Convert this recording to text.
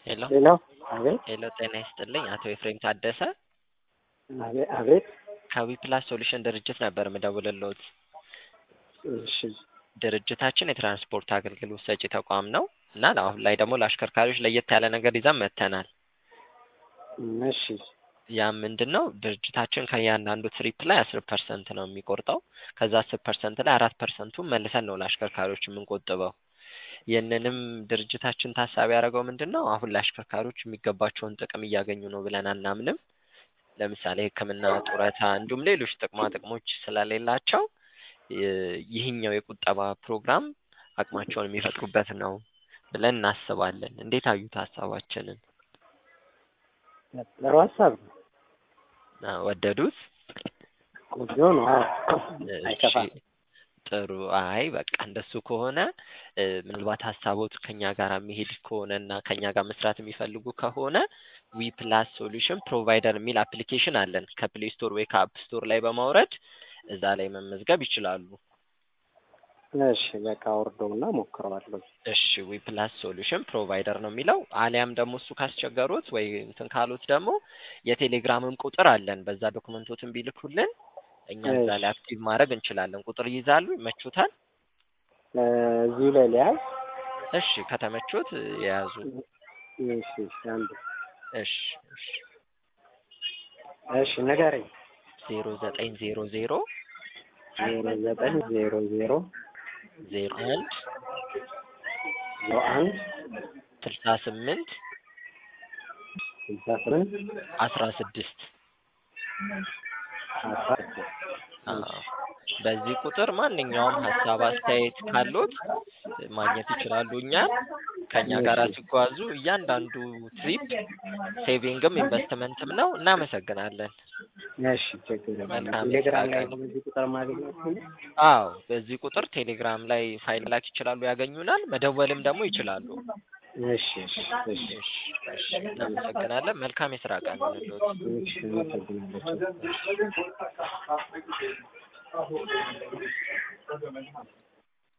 ሄሎ ሄሎ አቤት ሄሎ ጤና ይስጥልኝ አቶ ኤፍሬም ታደሰ አቤት አቤት ከዊ ፕላስ ሶሉሽን ድርጅት ነበር ምደውልልዎት። እሺ ድርጅታችን የትራንስፖርት አገልግሎት ሰጪ ተቋም ነው እና አሁን ላይ ደግሞ ለአሽከርካሪዎች ለየት ያለ ነገር ይዘን መጥተናል። እሺ ያም ምንድን ነው ድርጅታችን ከእያንዳንዱ ትሪፕ ላይ አስር ፐርሰንት ነው የሚቆርጠው። ከዛ አስር ፐርሰንት ላይ አራት ፐርሰንቱን መልሰን ነው ለአሽከርካሪዎች የምንቆጥበው። ይህንንም ድርጅታችን ታሳቢ ያደረገው ምንድን ነው አሁን ለአሽከርካሪዎች የሚገባቸውን ጥቅም እያገኙ ነው ብለን አናምንም። ለምሳሌ ሕክምና፣ ጡረታ እንዲሁም ሌሎች ጥቅማ ጥቅሞች ስለሌላቸው ይህኛው የቁጠባ ፕሮግራም አቅማቸውን የሚፈጥሩበት ነው ብለን እናስባለን። እንዴት አዩት ሀሳባችንን? ጥሩ ሀሳብ ነው። ወደዱት? ቆንጆ ነው። አዎ አይከፋም። እሺ፣ ጥሩ። አይ በቃ እንደሱ ከሆነ ምናልባት ሀሳቦት ከኛ ጋር የሚሄድ ከሆነ እና ከኛ ጋር መስራት የሚፈልጉ ከሆነ ዊ ፕላስ ሶሉሽን ፕሮቫይደር የሚል አፕሊኬሽን አለን ከፕሌይ ስቶር ወይ ከአፕ ስቶር ላይ በማውረድ እዛ ላይ መመዝገብ ይችላሉ። እሺ በቃ አውርደውና ሞክረዋለሁ። እሺ ዊ ፕላስ ሶሉሽን ፕሮቫይደር ነው የሚለው። አሊያም ደግሞ እሱ ካስቸገሩት ወይ እንትን ካሉት ደግሞ የቴሌግራምም ቁጥር አለን። በዛ ዶክመንቶትን ቢልኩልን እኛ እዛ ላይ አክቲቭ ማድረግ እንችላለን። ቁጥር ይይዛሉ? ይመቹታል? እዚሁ ላይ ሊያዝ እሺ ከተመቹት የያዙ። እሺ እሺ አንድ እሺ እሺ እሺ ንገረኝ። ዜሮ ዘጠኝ ዜሮ ዜሮ ዜሮ ዘጠኝ ዜሮ ዜሮ ዜሮ አንድ ዜሮ አንድ ስልሳ ስምንት ስልሳ ስምንት አስራ ስድስት አስራ ስድስት አዎ በዚህ ቁጥር ማንኛውም ሀሳብ አስተያየት ካሉት ማግኘት ይችላሉ። እኛን ከእኛ ጋር ሲጓዙ እያንዳንዱ ትሪፕ ሴቪንግም ኢንቨስትመንትም ነው። እናመሰግናለን። እሺ ችግር የለም። መልካም ቴሌግራም ላይ የስራ ቀን። በዚህ ቁጥር ማግኘት ነው? አዎ በዚህ ቁጥር ቴሌግራም ላይ ፋይል ላክ ይችላሉ፣ ያገኙናል። መደወልም ደግሞ ይችላሉ። እሺ እሺ እሺ እሺ እሺ እናመሰግናለን። መልካም የስራ ቀን ይሁንልዎት። እሺ አመሰግናለሁ።